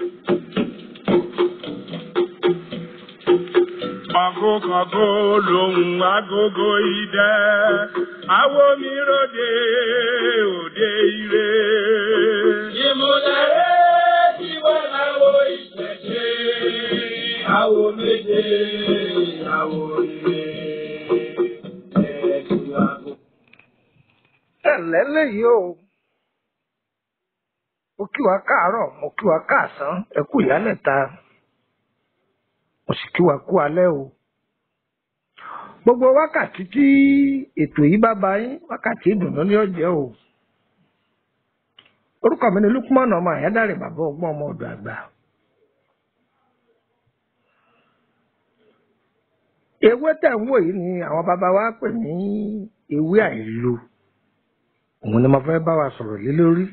Kọ̀gókọ̀gó lòun agogo idẹ, àwo mi ròde òde ire. Ìmúlẹ̀rẹ́ tí wọ́n láwo ìṣẹ̀ṣe, àwo méje, àwo ire, ẹ̀ẹ́dù àgbo. ẹ̀lẹ́ lẹ́yìí o mo kí wa káàárọ̀ mo kí wa káàsán ẹ kú ìyálẹ̀ta mo sì kí wa kú alẹ́ o gbogbo wákàtí tí ètò yìí bá bá yín wákàtí ìdùnnú ní ọjẹ o orúkọ mi ni Lukman ọmọ àyádáre bàbá ọgbọ́n ọmọ ọ̀dọ̀ àgbà ewé tẹ̀ ń wò yìí ni àwọn bàbá wa pè ní ewé àìlò òun ni mo fẹ́ bá wa sọ̀rọ̀ lé lórí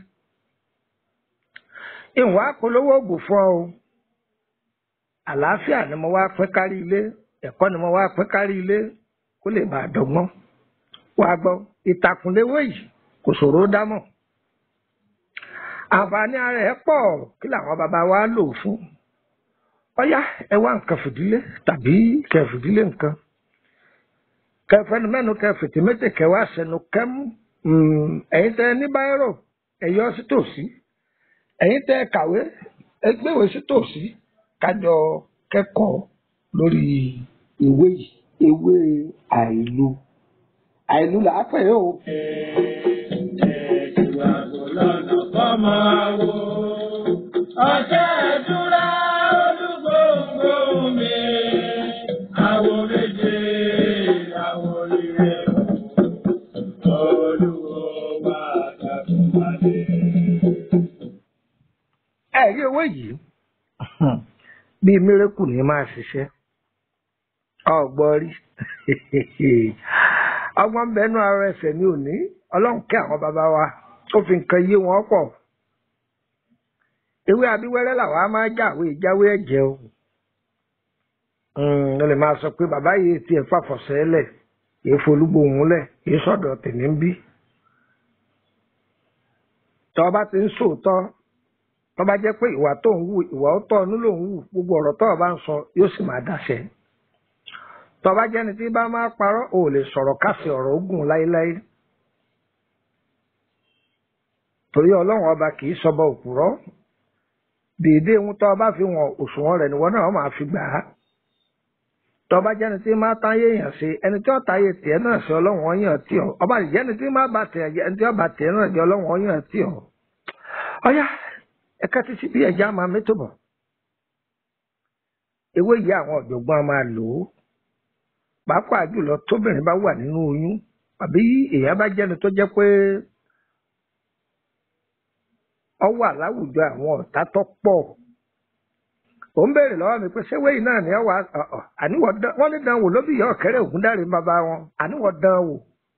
ìwọ̀n apolówó ògùn fún ọ o àlàáfíà ni mo wá pín kárí ilé ẹ̀kọ́ ni mo wá pín kárí ilé kó lè bàa dọ́gbọ́n wàá gbọ́ ìtàkùn léwé yìí kò ṣòro dámọ̀ àǹfààní ara ẹ̀ pọ̀ kí làwọn bàbá wa lò ó fún ọyá ẹ wá nǹkan fìdílé tàbí kẹ fìdílé nǹkan kẹfẹnu mẹnu kẹfìtì méjì kẹwàá sẹnu kẹmú ẹ̀yin tẹ ní báírò ẹ yọ sí tòsí ẹ̀yin tẹ kàwé ẹ gbéwèé sí tòsí kájọ kẹ́kọ̀ọ́ lórí ìwé yìí ewé àìlú àìlú là á pè é o. Ẹ̀ẹ́dù àgbo lọ́nà fọ́mọ àwo. Ọ̀jẹ̀ ìdúrà olúgbòǹgbò mi. Àwo méje, àwo ire. Olúwo bá tàbí pàdé. ẹ rí owó yìí bíi mírèkù ní máa ṣiṣẹ́ ọgbọ́n rí ọgbọ́n ń bẹnu ara ẹsẹ̀ ní òní ọlọ́run kẹ́ àwọn bàbá wa ó fi nǹkan yé wọn pọ̀ ewé abíwẹ́rẹ́ làwọn á máa jáwé jáwé ẹ̀jẹ̀ o ó lè máa sọ pé bàbá yìí tiẹ̀ fàfọ̀sẹ́ lẹ̀ kì í folúgbòhùn lẹ̀ kì í sọ̀dọ̀ tèmi ń bí tọ́ bá ti ń sòótọ́ tó bá jẹ́ pé ìwà tó ń wù ìwà ó tọ́ ọ̀nú ló ń wù gbogbo ọ̀rọ̀ tó o bá ń sọ yóò sì máa dáṣẹ. tó bá jẹ́ni tí bá máa parọ́ ò lè sọ̀rọ̀ kásì ọ̀rọ̀ ogun láéláé. torí ọlọ́run ọba kì í sọba òpùrọ́ dèédé ohun tó o bá fi wọn òṣùwọ̀n rẹ̀ níwọ náà máa fi gbà á. tó bá jẹ́ni tí máa táyé èèyàn ṣe ẹni tí ó táyé tiẹ̀ náà ṣe ọlọ́run ọyàn tí ọ ọba jẹ́ni tí máa bá tiẹ̀ ẹni tí ó bá tiẹ̀ náà jẹ́ ọlọ́run ọyàn tí ọ. ọyá ẹ̀ka títí bí ẹja máa mẹ́tò bọ̀. ewé yìí àwọn ọ̀jọ̀gbọ́n máa lò ó pàápàá jùlọ tóbìnrin bá wà nínú oyún àbí èèyàn bá jẹ́ni tó jẹ́ pé ọ wà láwùjọ àwọn ọ̀tá tó pọ̀ ò ń béèrè lọ́wọ́ mi pé ṣé wéyìí náà ni ọ wà àníwọ̀ wọ́n ní dánwò ló bí ìyá ọ̀kẹ́rẹ́ ògúndáre bàbá wọn àníwọ̀ dánwò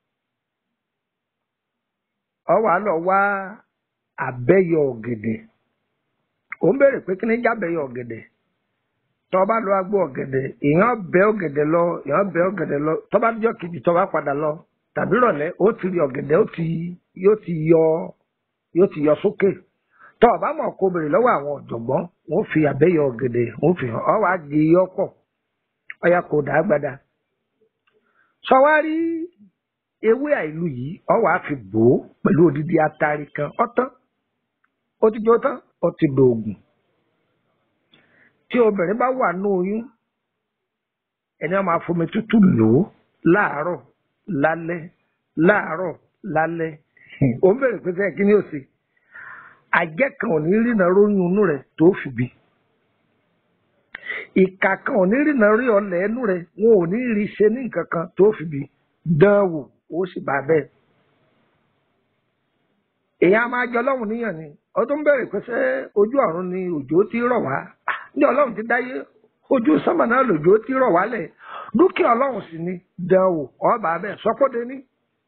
ọ wà lọ wá àbẹ́yọ ọ̀gẹ̀dẹ̀ ò ń béèrè pé kí ni jábẹ́yọ ọ̀gẹ̀dẹ̀ tọ́ bá lọ agbó ọ̀gẹ̀dẹ̀ èèyàn bẹ́ ọ̀gẹ̀dẹ̀ lọ èèyàn bẹ́ ọ̀gẹ̀dẹ̀ lọ tọ́ bá jọ kejì tọ́ bá padà lọ tàbí rọ̀lẹ́ ó ti rí ọ̀gẹ̀dẹ̀ ó ti yóò ti yọ yóò ti yọ sókè tọ́ ọ̀bá mọ̀ kó béèrè lọ́wọ́ àwọn ọ̀jọ̀gbọ́n wọ́n fi àbẹ́yọ ọ̀gẹ̀dẹ̀ wọ́n fi hàn ọ́ wàá gé yọ pọ̀ ọ̀yà kò dá gbada sọwárí ewé àìlú yìí ọ̀ wàá fi bò ó pẹ̀lú odidi atari kan ọ̀tán ó ti jó tán ó ti dòògùn tí obìnrin bá wà ní oyún ẹni wọn máa fomi tútù lò ó láàárọ̀ lálẹ́ láàárọ̀ lálẹ́ ó ń bèrè pé sẹ́yìn kí ni ó ṣe àjẹ́ kan ò ní rìnà róyún inú rẹ̀ tó fi bí ìkà kan ò ní rìnà rí ọlẹ̀ ẹnu rẹ̀ wọn ò ní rí ṣe ní nǹkan kan tó fi bí dán wò ó sì bá bẹ́ẹ̀ èèyàn máa jọ ọlọ́run níyàn ni ọdún ń bẹ̀rẹ̀ pé ṣé ojú ọ̀run ni òjò ti rọ̀ wá ní ọlọ́run ti dáyé ojú sánmà náà lòjò ti rọ̀ wálẹ̀ dúkìá ọlọ́run sì ni dánwò ọba bẹ́ẹ̀ sọ́kóde ní.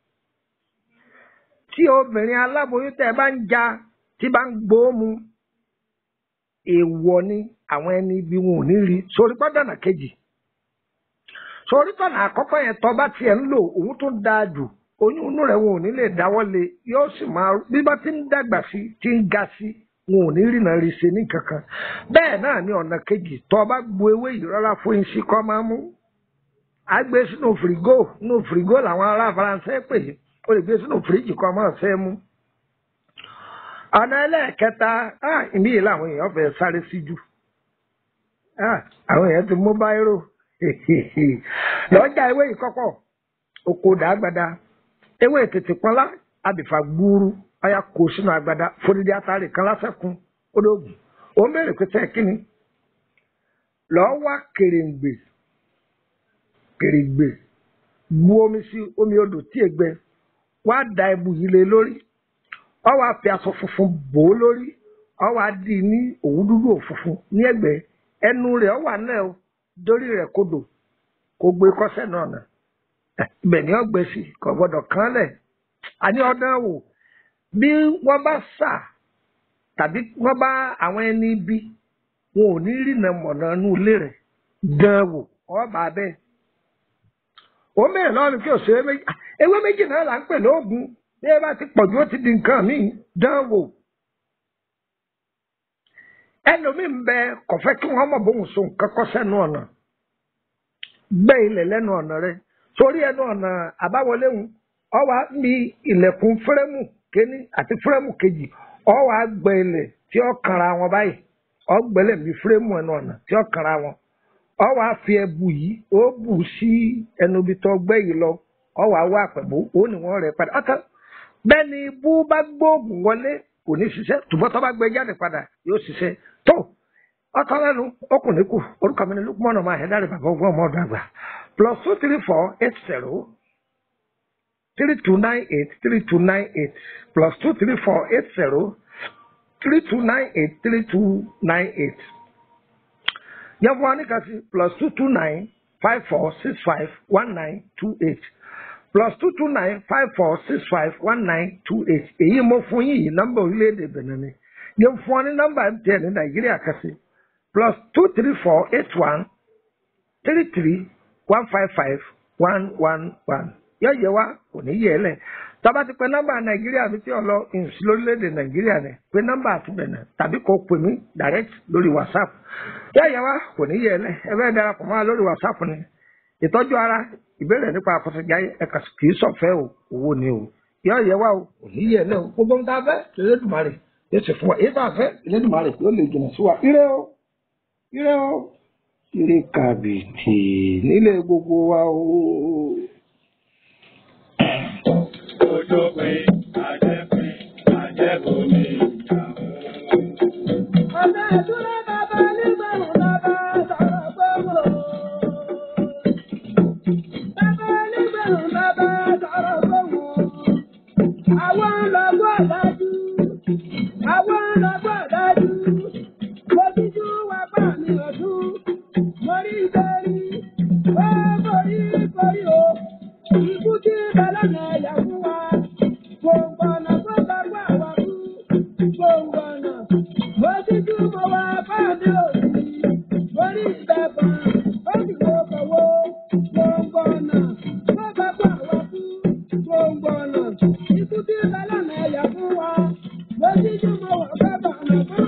tí obìnrin aláboyún tẹ́ bá ń ja tí bá ń gbóòmù èèwọ̀ ni àwọn ẹni ibi wọn ò ní rí sórí pọ́dọ̀nà kejì sórí tọ̀nà àkọ́kọ́ yẹn tọ́ bá tiẹ̀ ń lò òun tó dáa jù oyún inú rẹ̀ wọn ò ní lè dáwọ́ lé yóò sì máa bí bá ti ń dàgbà sí ti ń ga sí wọn ò ní rìnà rí ṣe ní kankan bẹ́ẹ̀ náà ní ọ̀nà kejì tó o bá gbo ewé yìí rárá fún iṣi kọ́ máa mú a gbé sínú fìrìgò nínú fìrìgò làwọn ará faransé pè é o lè gbé sínú fìríjì kọ́ máa fẹ́ mú ọ̀nà ẹlẹ́ẹ̀kẹta ah, ìmí yìí làwọn èèyàn fẹ́ sáré sí jù Ah, àwọn èèyàn ti mú báírò lọ́jà ewé yìí kọ́kọ́ oko dàgbàdà ewé tètè pọ́nlá àbìfà gbúrú ọ̀yà kó sínú agbada fúnidí atari kan lásẹ̀kún ológun ó ń bèrè pé tẹ́ kíni lọ́ọ́ wá kèrèǹgbè kèrèǹgbè bu omi sí omi odò tí ègbẹ wá da ẹbu yìí lé lórí ọ wá fi aṣọ funfun bò ó lórí ọ wá dì í ní òwú dúdú òfunfun ní ẹ̀gbẹ́ ẹnu rẹ̀ ọ wà náà o dórí rẹ̀ kodò kó gbé kọsẹ̀ náà nà ibẹ̀ ni ọgbẹ sí kò gbọ́dọ̀ kán lẹ̀ àní ọdún wò bí wọ́n bá sà tàbí wọ́n bá àwọn ẹni bí wọn ò ní rìnà mọ̀nà inú ilé rẹ̀ dán wò ọba bẹ́ẹ̀ ó mẹ́rin lọ́rùn kí òṣèré méjì ah, ewé méjì náà là ń pè lóògùn bí ẹ bá ti pọ̀jù ó ti di nǹkan míì dán wò ẹlòmíì ń bẹ kò fẹ́ kí wọ́n mọ̀ bóun so nǹkan kọ́ sẹ́nu ọ̀nà gbẹ́ ilẹ̀ lẹ́nu ọ̀nà rẹ torí ẹnu ọ̀nà àbáwọlé ń ọwọ́ mi ilẹ̀kùn fúrẹ́mù kéní àti fúrẹ́mù kejì ọwọ́ àgbẹ̀ ilẹ̀ tí ó kanra wọn báyìí ọgbẹ́lẹ̀ mi fúrẹ́mù ẹnu ọ̀nà tí ó kanra wọn ọwọ́ àfi ẹbu yìí ó bù sí ẹnu ibi tó gbẹ́ yìí lọ ọwọ́ àwọ̀ àpẹ̀bù ó ní wọ́n rẹ̀ padà ọ̀tọ̀ bẹ́ẹ̀ ni bú bá gbóògùn wọlé kò ní ṣiṣẹ́ tùbọ̀ tó bá gbé jáde padà yóò ṣiṣẹ́ tó ọ̀tọ̀ lẹ́nu ọkùnrin kù orúkọ mi ni lukumọ́nà máa hẹ́dá rẹ̀ bàbá ọgbọ́n ọmọ ọdún àgbà plus two three four eight zero three two nine eight three two nine eight plus two three four eight zero three two nine eight three two nine eight yẹn fún wa ní kasi plus two two nine five four six five one nine two eight plus two two nine five four six five one nine two eight èyí mo fún yìí nọ́mbà orílẹ̀-èdè Benin ni yẹn fún wa ní nọ́mbà MTN ní Nàìjíríà kasi plus two three four eight one three three one five five one one one yóò yẹ wá kò ní yẹ ẹ lẹ tọ́ba ti pẹ nọ́mbà nàìjíríà mi tí ò lọ ìsí lórílẹ̀‐èdè nàìjíríà ni pé nọ́mbà àtúbẹ̀nà tàbí kò pè mí direct lórí whatsapp yóò yẹ wá kò ní yẹ ẹ lẹ ẹ bẹ́ẹ̀ darapọ̀ mọ́ wa lórí whatsapp ni ìtọ́jú ara ìbéèrè nípa àkọsíjà ẹ̀ka kì í sọ̀fẹ́ o owó ni o yóò yẹ wá o kò ní yẹ ẹ lẹ o gbogbo ń ta fẹ́ Elédùmarè yóò sì fún wa èyí tá a fẹ́ Elédùmarè yóò lè jìnnà sí wa ire o ire o ire kàbìtì nílé gbogbo wa o. Ojo pé àjẹpín àjẹbómi ìyàwó. Ọ̀sẹ̀ ìdúró bàbá nígbàrún bàbá sọ̀rọ̀ gbogbo. Bàbá nígbàrún bàbá sọ̀rọ̀ gbogbo. Àwọn lọ́gbọ́ dájú. Àwọn lọ́gbọ́ dájú. Mo ti jú wa bá mi ọdún. Mo rí ìbéèrè. Ó borí borí o. Ikú tí balọ̀nà ẹ̀yà fún wa. Gbòǹgbò ọ̀nà tó gbàgbọ́ àwa kú. Gbòǹgbò ọ̀nà. Mo ti jú mo wá bá mi òsì. Mo rí ìbẹ̀bọ̀n. Ó sì wo kọ̀wé. Gbòǹgbò ọ̀nà tó gbàgbọ́ àwa kú. Gbòǹgbò ọ̀nà. Ikú tí balọ̀nà ẹ̀yà fún wa. Mo ti jú mo wá bá bàmà fún